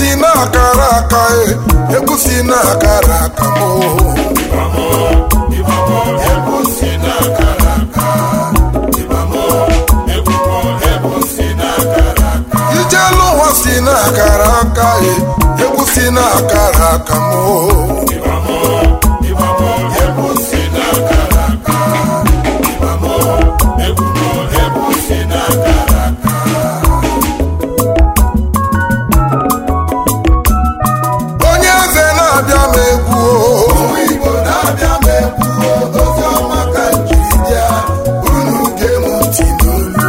si na-akara aka e egwu si na-akara aka m ijelu ụwa si na-akara aka e egwu si na-akara aka m onye eze na-abịa m egwu Igbo na-abịa m egwu ozi ọma ka njiri bịa unu gee m ntị n'olu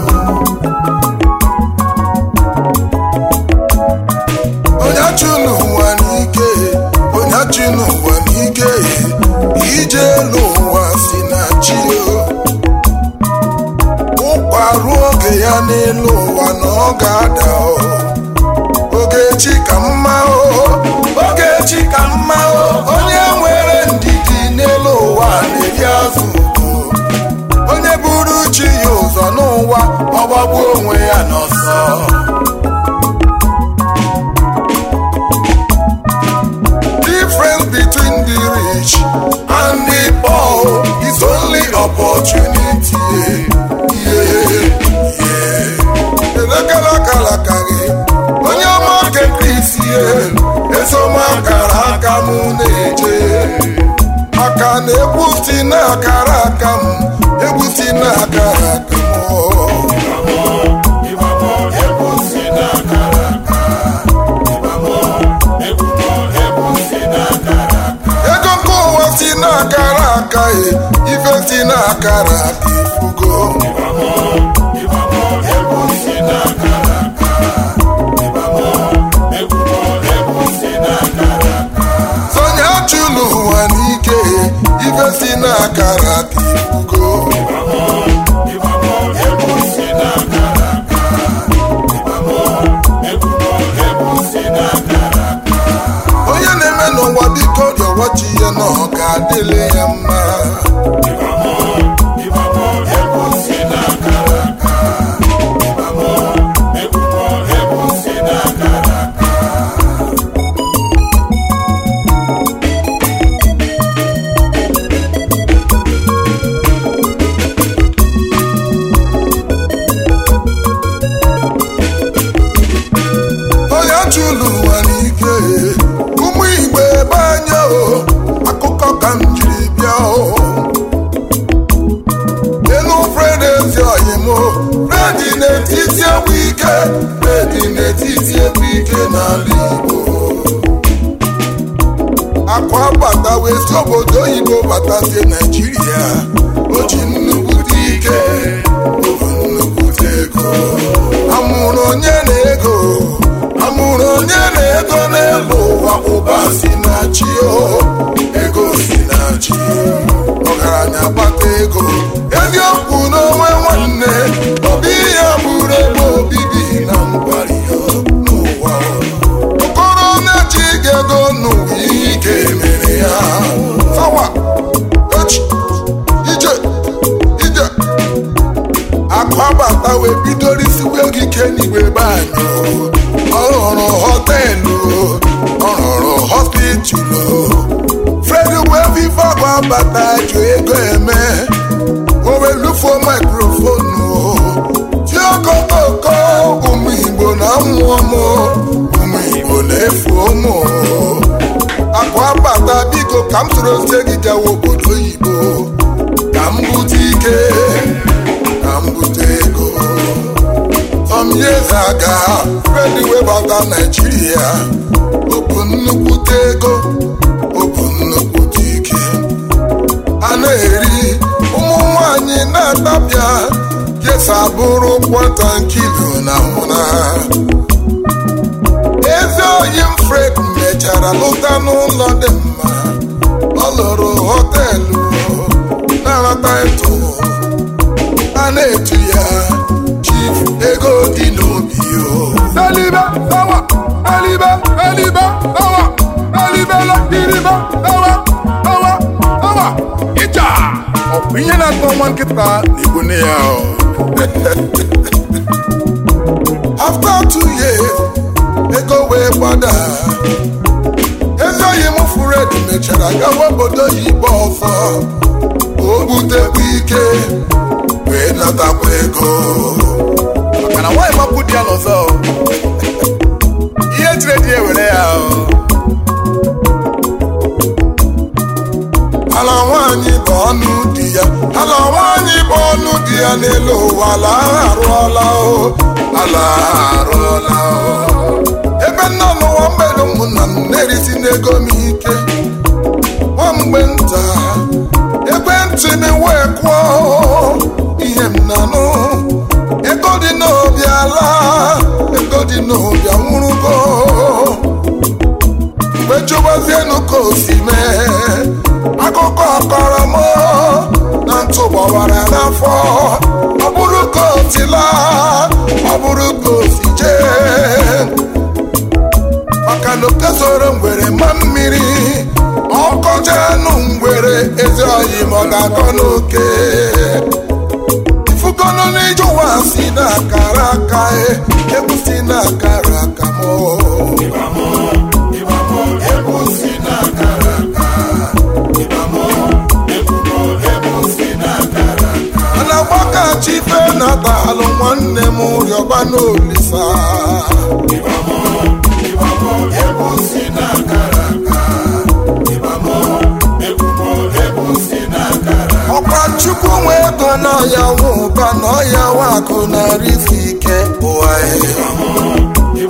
onye chụ n'ụwa n'ike onye chụ n'ụwa n'ike ije elu ụwa si na chi ụkwa ruo oge ya n'elu ụwa na ọ ga-ada o. ogechi ka mma o ogechi ka mma o onye nwere ndidi n'elu ụwa na-eri azụ ugo onye buru chi ya ụzọ n'ụwa ọgbagbu onwe ya n'ọsọ difference between the rich and the poor is only opportunity. Yeah, yeah. Elekalaka gị onye ọma nke Kristi esomakara aka m na-eje maka na egwu si na-akara aka m egwu si na-akara aka m ego nke ụwa si na-akara aka e ife si na-akara aka ifugo sonye chụlụ ụwa n'ike ife si na-akara aka ifugo onye na-eme n'ụwa biko rịọwachi ya na ọ ga-adịle ya mma onye chụlụ ụwa n'ike ụmụ igbo ebe anya o akụkọ ka m jiri bịa o elu fred ezi oyim fredi na-etiti egwu ike fredi na-etiti egwu ike n'ala igbo akwa bata wee si obodo oyibo batazie naijiria o ji nnukwute ike o bu nnukwute ego amụrụ onye na-ego amụrụ onye na-ego n'elu ụwa ụba si na chi o ego si na chi ọgaranya kpata ego eziokwu n'onwe nwanne obi ya bụrụ ebe obibi na ngwari ya n'ụwa okoro na-echi ego n'ụwa ihe ike mere ya sawa echi ije ije akụ abata wee bidoro isiwe gị ike n'igwe be anyị ọ rụrụ họteelụ ọ rụrụ hospitalu fredi wee vive ọgụ abata ju ego eme o wee lufuo mikrofonu ti okokoko ụmụ igbo na mmụọ m ụmụ igbo na-efu ụmụ akụ abata biko ka m soro ozie gị gawa obodo oyibo ka m bute ike ka m bute ego some years aga fredi webata naijiria o bụ nnukwute ego o bụ nnukwute ike a na-eri ụmụ nwanyị na-atapịa kesa bụrụ kwata nkilo na nwụna ezi oyi m fred mechara lụta n'ụlọ dị mma ọ lụrụ họteelụ na-anata eto a na-etu ya chief ego dị n'obi o Elibe, sawa, elibe, elibe, sawa, elibela, iribe, sawa, sawa, sawa, ịja. Ọ bụ ihe na-atọ nwa nkịta na-egbu nne ya o. after two years ego wee gba broda ezoghị m fred mechara gawa obodo oyibo ọzọ o butekwa ike wee natakwa ego maka na nwaanyị mapụ di ya n'ọzọ o. ihe tiri di ewere ya o. ala nwaanyị bụ ọnụ di ya ala nwaanyị bụ ọnụ di ya n'elu ụwa ala arụọla o ala arụọla o ebe nna n'ụwa mgbede ụmụnna m na-erisi n'ego m ike nwa mgbe nta ekwentị m wee kwụọ ihe m na-anụ ego dị n'obi ala ego dị n'obi anwụrụgo mgbe chụbazienu ka o si mee akụkọ kọrọ m na ntụ gbawara n'afọ ọ bụrụ ka o si laa ọ bụrụ ka o si jee maka na oke soro ngwere ma mmiri ọkọchanụ ngwere ezi oyi ma ọ ga-akọ n'oke ifugonu n'ije ụwa si na-akara aka e, egwu si na-akara aka m mana gbakachi ife na-atalụ nwanne m rịọba n'olisa ọkwa chukwu nwe ego n'ọya nwe ụba na ọya nwe akụ na rifi ike ụwa ya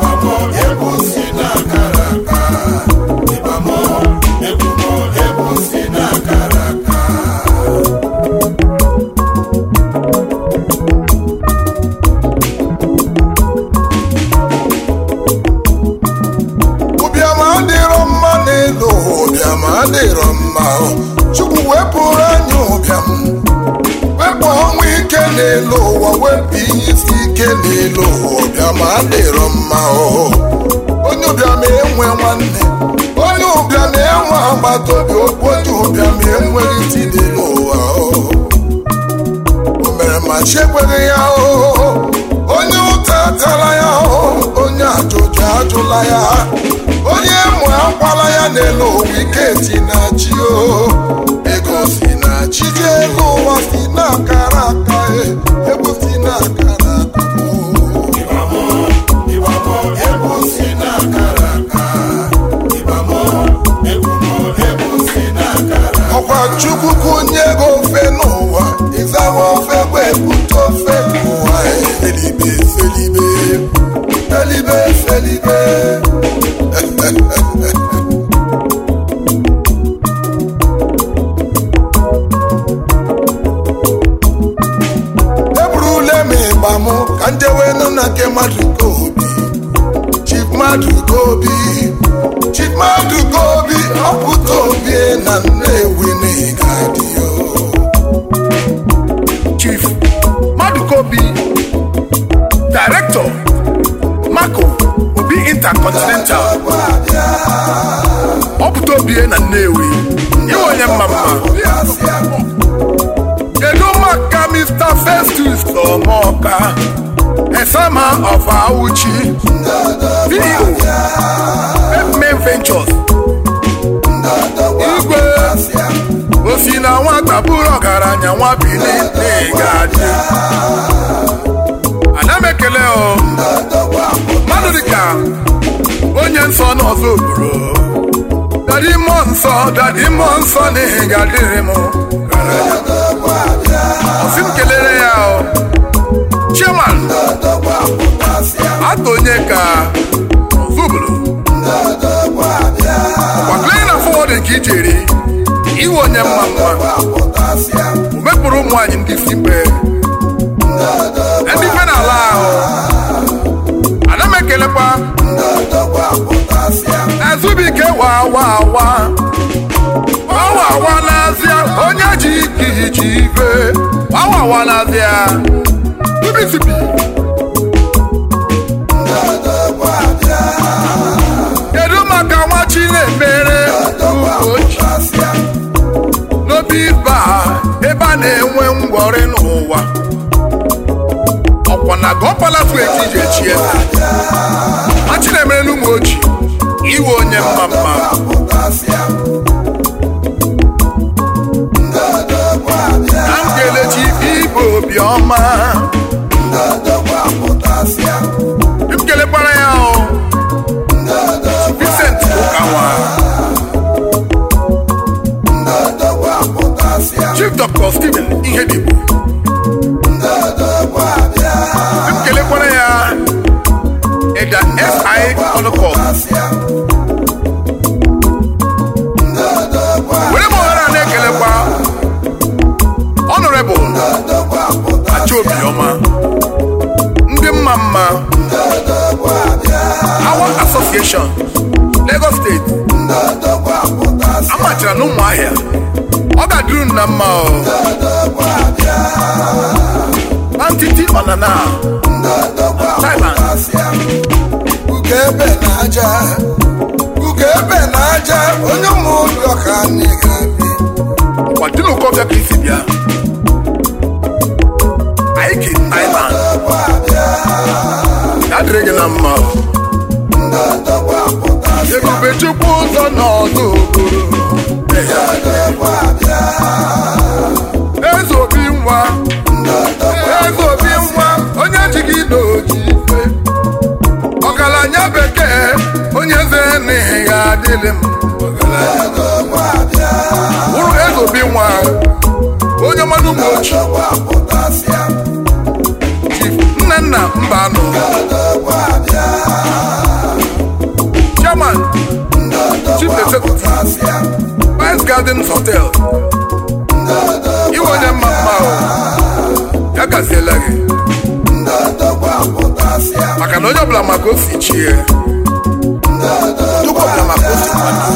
ụbịam adịrọ mma n'elu ụwa ụbịam adịrọ mma chukwu wepụrụ anyị ụbịam wepụ ọnwụ ike n'elu ụwa wepụ ihe isi ike n'elu ụwa ụbịam adịrọ mma o onye ụbịam enwe nwanne onye ụbịam enwe agbata obi okwu onye ụbịam enweghị isi n'elu ụwa o o mere ma chi ekweghị ya o onye ụta atala ya o onye ajụjụ ajụla ya onye mụ akwala ya n'elu ụwa ike si na chi o ego si na chi ji elu ụwa si na akara aka e egwu si na akara aka o ọkwa chukwu kunye ego ofe n'ụwa ịzawa ofe bụ ebute ofe n'ụwa felibe felibe felibe felibe eburule m ịgba m ka njewenu na nke mmadụ ka obi chief mmadụ ka obi chief mmadụ ka obi ọpụta obi na nnewi n'ịga dị o chief madukobi director mako obi intercontinental ọpụta obie na nnewi iwe onye mma mma kedu maka mr festus ọmọka esama of auchi ceo main ventures igwe osi na nwata bụrụ ọgaranya nwa bili n'ịgadị ana m ekele o mmadụ dịka onye nsọ n'ọzọ obodo dadi mmụọ nsọ dadi mmụọ nsọ n'ihi ga-adịrị m ọsị m kelere ya o chairman atọ onye ka ọzọ obodo gbaklere na fọwọdụ nke ijeri iwe onye mma mma o mepụrụ ụmụ anyị ndị fipe ndị fe n'ala ahụ ana m ekelekwa ezubike wa wa wa wawa wa n'azịa onye ji ike iji ife wawa wa n'azịa bibisibi kedu maka nwa chi na-emere ugochi n'obi ba ebe a na-enwe ngwọrị n'ụwa ọkwa na gọpalatu eke iji echi eze machi na-emere n'ụmụ ochi iwe onye mma mma na m ga-elechi ibe obiọma m kelekwara ya o Vincent Ụkanwa Chief Dr. Stephen Ihedibu m kelekwara ya Eda S.I. Ọnụkọ were m ohere a na-ekelekwa Honorable Achobiọma ndị mma mma Our Association Lagos State amachara na ụmụahịa ọ ga-adịru unu na mma o na ntiti ọnana Thailand ugebe na aja ugebe na aja onye ụmụ ụlọ ka anyị ga-ebi kwadinu kọfịa ka isi bịa Aiki Thailand ya dịrị gị na mma o ebube chukwu ụzọ n'ọdụ eze obi nwa eze obi nwa onye ji gị n'oji ife ọgaranya bekee onye eze n'ihi ya adịlị m bụrụ eze obi nwa onye mmanụ ụmụ ochie nne nna mba anọ chairman chief executive vice gardens hotel iwe onye mma mma o ya gaziela gị maka na onye ọbụla maka o si chie tupu ọbụla maka o si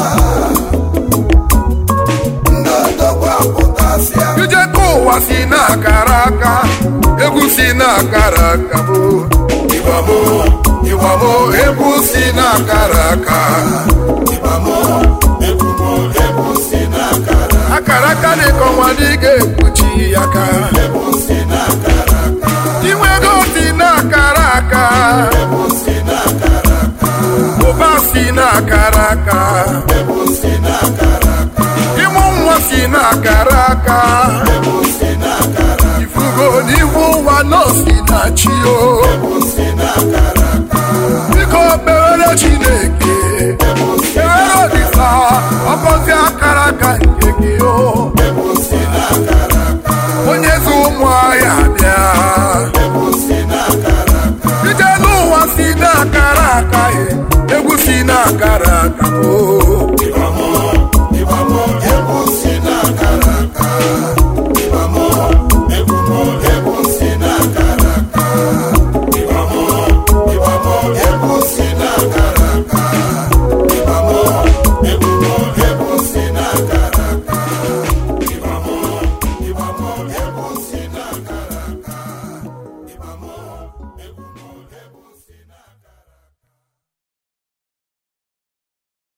kwado ije ka ụwa si na-akara aka egwu si na-akara aka bụ ịgbamo ịgbamo egwu si na-akara aka akara aka dị ka ọnwa dị ga-ekpuchi ya aka inwe ego si na-akara aka ụba si na-akara aka ịmụ nwa si na-akara aka ifugo n'ihu ụwa nọọsi na-achị o biko kpewere chineke kpewere olisa ọgọzi akara aka nke gị o onye zi ụmụ ahịa bịa ije n'ụwa si na-akara aka egwu si na-akara aka o